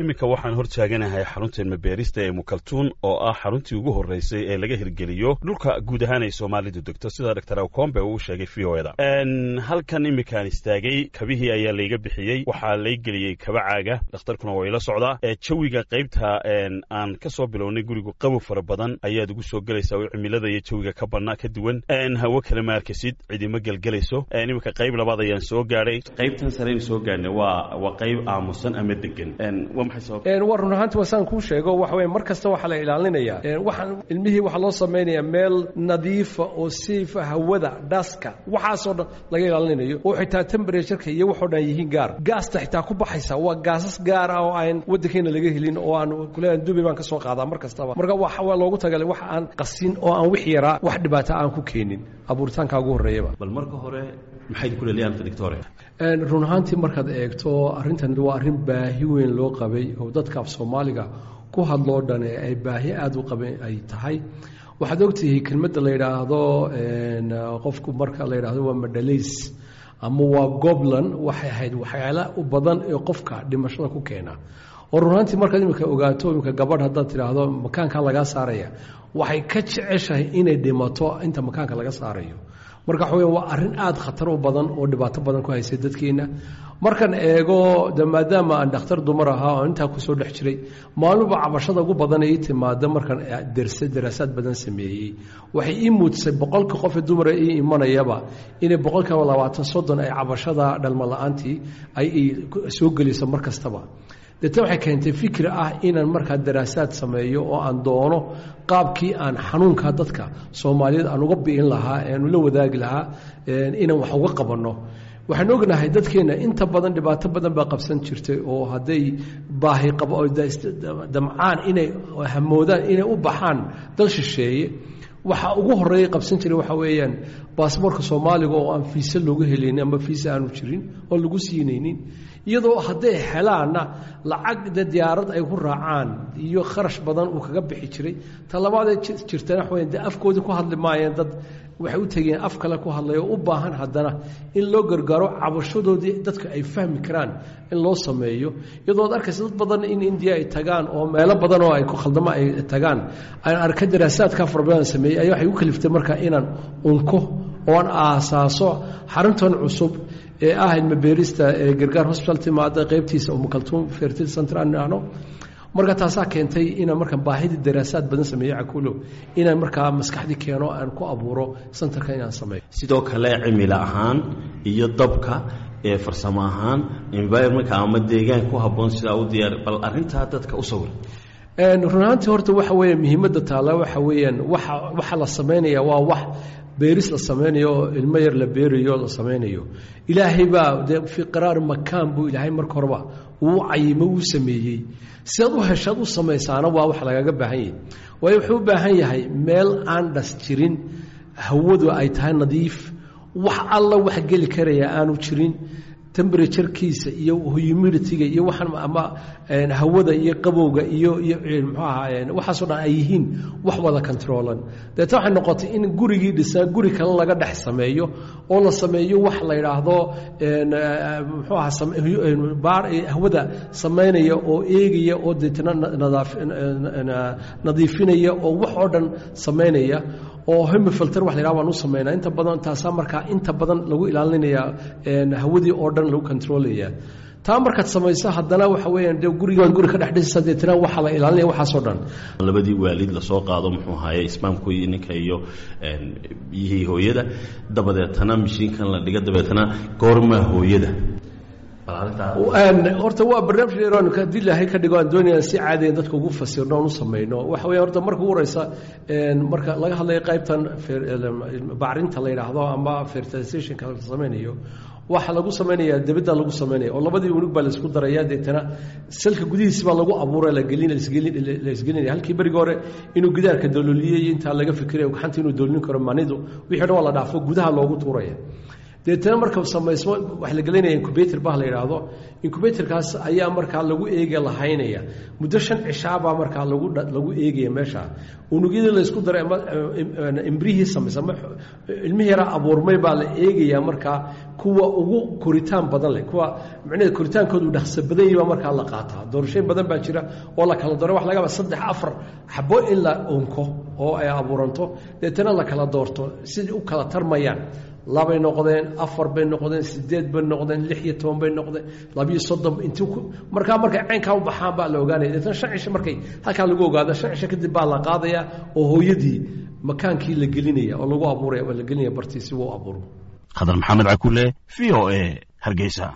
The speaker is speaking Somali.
iminka waxaan hor taaganahay xarunta ilmabeerista ee mukaltuun oo ah xaruntii ugu horreysay ee laga hirgeliyo dhulka guud ahaan ay soomaalidu degto sida doctor awcombe uu sheegay v o eda halkan iminkaan istaagay kabihii ayaa layga bixiyey waxaa lay geliyey kaba caaga dhakhtarkuna waa ila socdaa jawiga qaybta aan ka soo bilownay gurigu qabow fara badan ayaad ugu soo gelaysaa oo cimilada iyo jawiga ka badnaa ka duwan hawo kale ma arkasid cidima gelgelayso iminka qayb labaad ayaan soo gaadhay qaybtan sareynu soo gaadhnay waa waa qayb aamusan ama degan waa maxay sabab war run ahaanti wasaan kuu sheego waxa weye mar kasta waxaa la ilaalinayaa waxaan ilmihii waxaa loo samaynayaa meel nadiifa oo siifa hawada dhaska waxaasoo dhan laga ilaalinayo oo xitaa temberatuurka iyo waxoo dhan yihiin gaar gaasta xitaa ku baxaysa waa gaasas gaar ah oo aan waddankeena laga helin oo aan kuleeyahay dubai baan ka soo qaadaa mar kastaba marka waa loogu tagalay wax aan qasin oo aan wix yaraa wax dhibaata aan ku keenin abuuritaanka ugu horreeyaba bal marka hore maxayd ku leeliyaa doctore run ahaantii markaad eegto arrintan waa arrin baahi weyn loo qabay oo dadka af soomaaliga ku hadloo dhan ee ay baahi aada u qabeen ay tahay waxaad ogtihi kelmadda la yidhaahdo qofku marka la yidhaahdo waa madhalays ama waa goblan waxay ahayd waxyaala u badan ee qofka dhimashada ku keena oo runaantii markaad imika ogaato imika gabadh haddaad tidhaahdo makaankan lagaa saaraya waxay ka jeceshahay inay dhimato inta makaanka laga saarayo marka waxa weya waa arrin aada khatar u badan oo dhibaato badan ku haysay dadkeenna markan eego de maadaama aan dhakhtar dumar ahaa oo intaa kusoo dhex jiray maaluba cabashada ugu badan ii timaada markan derse daraasaad badan sameeyey waxay ii muujisay boqolka qofee dumara ii imanayaba inay boqolkiiba labaatan soddon ay cabashada dhalmo la-aantii ay soo geliso mar kastaba deetna waxay keentay fikri ah inaan markaa daraasaad sameeyo oo aan doono qaabkii aan xanuunka dadka soomaaliyeed aan uga bi'in lahaa eanu la wadaagi lahaa inaan wax uga qabanno waxaan ognahay dadkeenna inta badan dhibaato badan baa qabsan jirtay oo hadday baahi qabo damcaan inay hamoodaan inay u baxaan dal shisheeye waxa ugu horeeya qabsan jiray waxa weeyaan baasboorka soomaaliga oo aan fiise loogu helaynin ama fiise aanu jirin oo lagu siinaynin iyadoo hadday helaanna lacag de diyaarad ay ku raacaan iyo kharash badan uu kaga bixi jiray ta labaadee jirtana waxa weya de afkoodii ku hadli maayeen dad waxay u tegeen af kale ku hadlaya oo u baahan haddana in loo gargaaro cabashadoodii dadka ay fahmi karaan in loo sameeyo iyadoo ad arkaysa dad badan in indiya ay tagaan oo meelo badan oo ay ku khaldamo ay tagaan aan arka daraasaadka fara badan sameeyey ayaa waxay u kaliftay marka inaan unko oon aasaaso xaruntan cusub ee ah ilmabeerista ee gargaar hosbital timaada qaybtiisa umukaltuum fertil center aan idhaahno marka taasaa keentay inaan marka baahidii daraasaad badan sameeyo cakuulo inaan markaa maskaxdii keeno aan ku abuuro centerka inaan sameeyo sidoo kale cimilo ahaan iyo dabka ee farsamo ahaan environmentka ama deegaan ku habboon sidaa u diyaar bal arrintaa dadka u sawir run ahaantii horta waxa weeye muhiimadda taala waxa weeyaan waxa waxa la sameynaya waa wax beeris la samaynayo oo ilmo yar la beerayo la samaynayo ilaahay baa dee fii qaraari makaan buu ilaahay marka horeba uu cayimo uu sameeyey sidaad u heshaad u samaysaana waa wax lagaga baahan yahay waayo wuxuu u baahan yahay meel aan dhas jirin hawadu ay tahay nadiif wax alla wax geli karaya aanu jirin temberaturekiisa iyo humiditiga iyo waxaan ama hawada iyo qabowga iyo iyo muxuu ahaa waxaasoo dhan ay yihiin wax wada controlan deeta waxay noqotay in gurigii dhisaa guri kale laga dhex sameeyo oo la sameeyo wax la yidhaahdo muxuu ahaa hawada samaynaya oo eegaya oo deetna nadiifinaya oo wax oo dhan samaynaya oo hemifilter wax la yidhaha baan u samaynaa inta badan taasaa markaa inta badan lagu ilaalinayaa hawadii oo dhan lagu controlaya taa markaad samayso haddana waxa weeyaan de gurigaad guri ka dhex dhisaysa deetna waxaa la ilaalinaya waxaasoo dhan labadii waalid lasoo qaado muxuu ahaye ismaamku iyo ninka iyo biyihii hooyada dabadeetana mishiinkan la dhiga dabeetana goormaa hooyada horta waa barnaamij dheer haddii ilaahay ka dhigo aan doonayaan si caadiyan dadka ugu fasirno oon u samayno waxa weya horta marka ugu horeysa marka laga hadlayo qaybtan bacrinta la yidhaahdo ama fertilizationka la samaynayo waxaa lagu samaynayaa debadda lagu samaynaya oo labadii unug baa laisku daraya deetana salka gudihiisi baa lagu abuura lagelin la isgelinaya halkii berigi hore inuu gidaarka dalooliyey intaa laga fikirayo gaxanta inuu doolin karo manidu wixii dhan waa la dhaafo gudaha loogu tuuraya deetana marka samaysmo waxa la gelinaya incubator bah la yidhaahdo incubatorkaas ayaa markaa lagu eega lahaynaya muddo shan cishaabaa markaa lagu lagu eegaya meesha unugyadii laysku daray imbrihii samaysa ilmihii yaraa abuurmay baa la eegayaa markaa kuwa ugu koritaan badan leh kuwa micnaheed koritaankoodu dhaqso badan yahi baa markaa la qaataa doorashooyin badan baa jira oo la kala doora wax lagaba saddex afar xabo in la unko oo ay abuuranto deetana la kala doorto sidai u kala tarmayaan labay noqdeen afar bay noqdeen sideed bay noqdeen lix iyo toban bay noqdeen labiyo soddon inti markaa markay caynkaa u baxaan baa la ogaanaya deetana shan cisho markay halkaa lagu ogaado shan cisho kadib baa la qaadaya oo hooyadii makaankii la gelinaya oo lagu abuuraya oo la gelinaya bartii si uu abuuro khadar maxamed cakule v o a hargeysa